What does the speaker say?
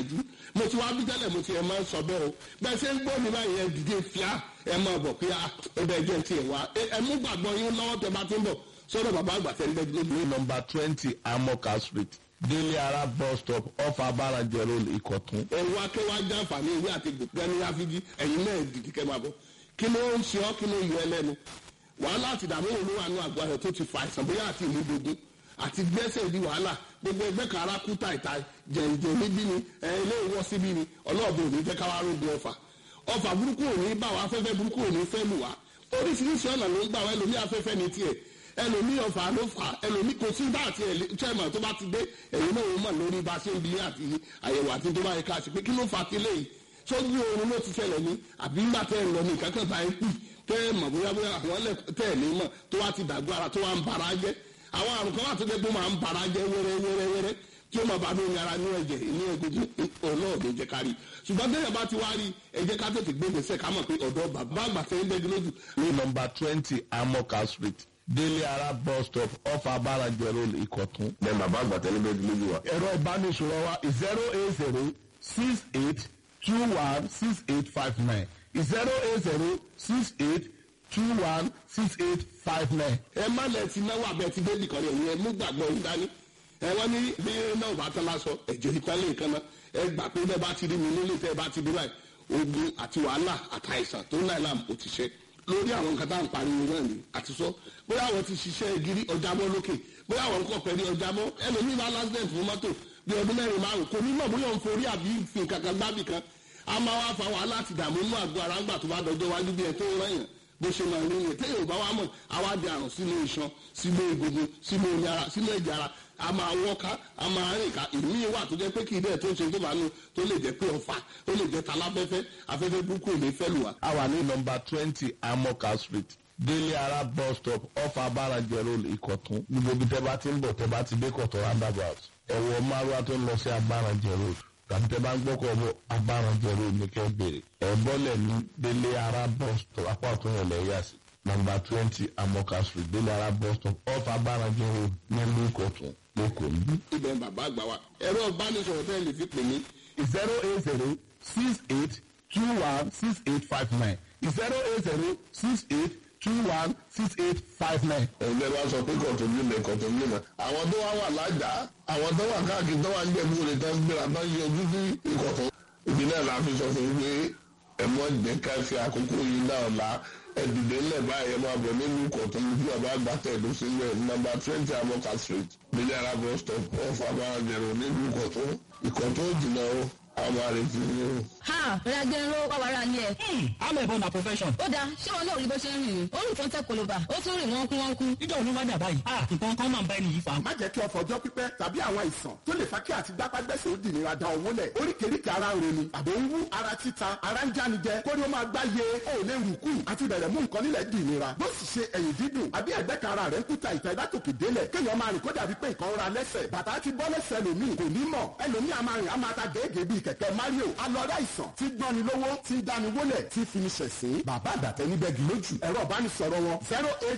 yanjú mo ti wá bí tẹ́lẹ̀ mo ti ẹ̀ máa ń sọ bẹ́ẹ̀ o bẹ́ẹ̀ ṣe ń gbọ́ mi báyìí ẹ dìde fíà ẹ máa bọ̀ pé ẹbẹ̀ jẹ́ ti ẹ̀ wá ẹ mú gbàgbọ́ yín lọ́wọ́ tẹ bá ti ń bọ̀ sọ́dọ̀ bàbá àgbà tẹ́ ń bẹ́ẹ̀ lóbi. ní nọmba twenty amoka street délé ara bus stop off abarajẹ road ìkọ̀tún. ẹ̀rù akẹ́wà jàǹfààní ìwé àti gbẹ̀ni ráfíjì ẹ̀yin náà dìde kẹ́ máa bọ̀ kí ló ń ṣe ọ́ kí ló yọ ẹ lẹ́nu wàhálà àti ìdààmú olówó àánú àgọ́ rẹ̀ tó ti fa àìsàn bóyá àti ìlú dogun àti gbẹ́sẹ̀ di wàhálà gbogbo ẹgbẹ́ kan ara kú tàìtà jẹ̀ǹjẹ̀ níbí ni ilé ìwọ́ síbí ni ọlọ́ọ̀bù ò ní jẹ́ káwá rògbò ọ̀fà ọ̀fà burúkú ò ní bá wa afẹ́fẹ́ burúkú ò ní fẹ́ lù wá oríṣiríṣi ọ̀nà ló ń gbà wá ẹlòmí afẹ́fẹ́ ní tiẹ̀ ẹlòmí ọ̀fà ló fà ẹlòmí kò sí bá àti chairman tó bá ti dé ẹ̀yin náà ó mọ̀ lórí bá a ṣe ń bi àti àyẹ̀wò àti tó bá yẹ ká ṣe pé kí ló fà kílé yìí sójú oorun ló ti ṣẹlẹ̀ ní àbí ńgbà tẹ́ ẹ̀ lọ ní ìkákan bá ẹ pì tẹ́ ẹ mọ̀ bóyá bóyá àwọn ẹlẹ́ tẹ́ ẹ̀ ní mọ̀ tó wá ti dàgbọ́ ara tó wá ń bara jẹ́ àwọn àrùn kan wà tó dé pé máa ń bara jẹ́ wẹ́rẹ́ wẹ́rẹ́ wẹ́rẹ́ tí ó máa bá mi ara ní ẹ̀jẹ̀ ní egungun ọlọ́ọ̀dẹ jẹ́ ká rí ṣùgbọ́n bẹ́ẹ̀ bá ti wá rí ẹ jẹ́ ká tètè gbé gbèsè ká mọ̀ pé ọ̀dọ́ bàbá àgbà tẹ́ ń dẹ́gi lójú. ní nọmba twenty amoka street délé ara bus stop off abarajẹ road ìkọ̀tún. ní bàbá àgbà tẹ́ ń dẹ́gi lójú wa. ẹ̀rọ ìbánisọ̀rọ̀ wa zero eight zero six eight two one six eight five nine zero eight zero six eight two one six eight five nine. ẹ má lẹ ti náwó abẹ ti dé nìkan yẹn ẹ mú gbàgbọ́ yín dání ẹ wọ́n ní bí náà bá tán lásọ ẹ̀jẹ̀ ìpínlẹ̀ nǹkan náà ẹ gbà pé bẹ́ẹ̀ bá ti rí mi nílé tẹ́ ẹ bá ti dé báyìí ogun àti wàhálà àtàìsàn tó ń láì láàmú kò ti ṣe lórí àwọn nǹkan tá à ń pariwo náà ni àti sọ bóyá àwọn ti ṣiṣẹ́ gírí ọjà mọ́ lókè bóyá àwọn nǹkan pẹ̀lú ọjà mọ́ ẹlòmíì bá lásìdẹ̀ǹt fún mọ́tò bí ọdún mẹ́rin márùn kò ní mọ̀ bóyá òun forí àbí fi nǹkan kan gbábì kan a máa wá fa wàhálà àti ìdààmú inú àgọ́ ara ńgbà tó bá dọjọ́ wájú bí ẹ tó ń rẹ̀yàn bó ṣe máa rí yẹn téèyàn bá wá mọ̀ àwa di àrùn sínú iṣan sínú egungun sínú omi ara sínú ẹ̀jẹ̀ ara a máa wọ́ká a máa rìn ká ìmí wà tó jẹ́ pé kì í dẹ̀ tó ń ṣe tó máa nu tó lè jẹ́ pé ọ̀fà ó lè jẹ́ talábẹ́fẹ́ afẹ́fẹ́ burúkú ò ní fẹ́ lù wá. a wà ní nọmba twenty amoka street délé ara bus stop off abarajẹ road ìkọ̀tún níbo bí tẹ́ bá ti ń bọ̀ tẹ́ bá ti dé kọ̀tún roundabout ẹ̀wọ̀ márùwá tó ń lọ sí abarajẹ road tàbí tẹ́ bá ń gbọ́kọ̀ bọ̀ abarajẹ road ní kẹ́ bèrè ẹ̀ bọ́lẹ̀ ní délé ara bus stop apá ọ̀tún yẹn lẹ́yà sí nọmba twenty amoka street délé ara bus stop off abarajẹ road nílùú ìkọ̀tún lẹ́kọ̀ọ́ níbí. ibẹ̀ bàbá àgbà wa ẹ̀rọ ìbánisọ̀rọ̀ tẹ́ lè fi pè mí zero eight zero six eight two one six eight five nine zero eight zero six eight two one six eight five nine. ẹgbẹ́ wa sọ pé kọ̀tún nílẹ̀ kọ̀tún nílẹ̀ àwọn tó wá wà lájà àwọn tó wà káàkiri tó wà ń jẹ̀bú rẹ̀ tó ń gbéra tó ń yọjú sí ìkọ̀tún ìbílẹ̀ la fi sọ fún yín pé ẹ̀mọ́ jẹ́ ká fi àkókò yìí náà la ẹ̀dìdẹ́ ńlẹ̀ báyìí ẹ̀ máa bọ̀ nínú ìkọ̀tún bí bàbá àgbà tẹ̀dó sílẹ̀ nọ́mbà twenty amoka street bílẹ̀ arábọ̀ stop off abáranjẹ̀rò nínú ìkọ̀tún ìkọ̀tún jìnnà o àwọn àrètí ni o. ha ragbẹ̀rẹ̀ ló wà wàrà ni ẹ̀. I'm a born a profession. ó dáa ṣé wọn náà rí bó ṣe ń rìn ní ó rìn tó ń tẹ koloba ó tún rìn wọ́n kú wọ́n kú. Ìjọ òun wá dà báyìí. Ah, nǹkan kan máa ń bá ẹni yìí fa. má jẹ́ kí ọ̀fọ̀ ọjọ́ pípẹ́ tàbí àwọn àìsàn tó lè fa kí àti gbápágbẹ́sẹ̀ ó dìnnìra da owó lẹ̀ oríkèéríkèé ara ń roni àbò ń wú ara títa ara ń jánijẹ kórí ó máa gbá ye ó lè rù kú àti bẹ̀rẹ̀ mú nǹkan nílẹ̀ dìnnìra bó sì ṣe ẹ̀yìn dídùn àbí ẹ̀gbẹ́ kan ara rẹ̀ ń kúta ìta ìdátòkè délẹ̀ kéèyàn máa rìn kó dàbí pé nǹkan ra lẹ́sẹ̀ bàtà ti bọ́ lẹ́sẹ̀ lòmíì kò ní mọ̀ ẹlòmíì a máa rìn a máa ta gèégèé bíi kẹ̀kẹ́ Mario alọ́dá ìsàn tí gbọ́ni lówó tí dáni wólẹ̀ tí fi ní ṣẹ̀sín bàbá àgbàtẹ́ níbẹ̀ gí lójú ẹ̀rọ ìbánisọ̀rọ̀ wọn zero eight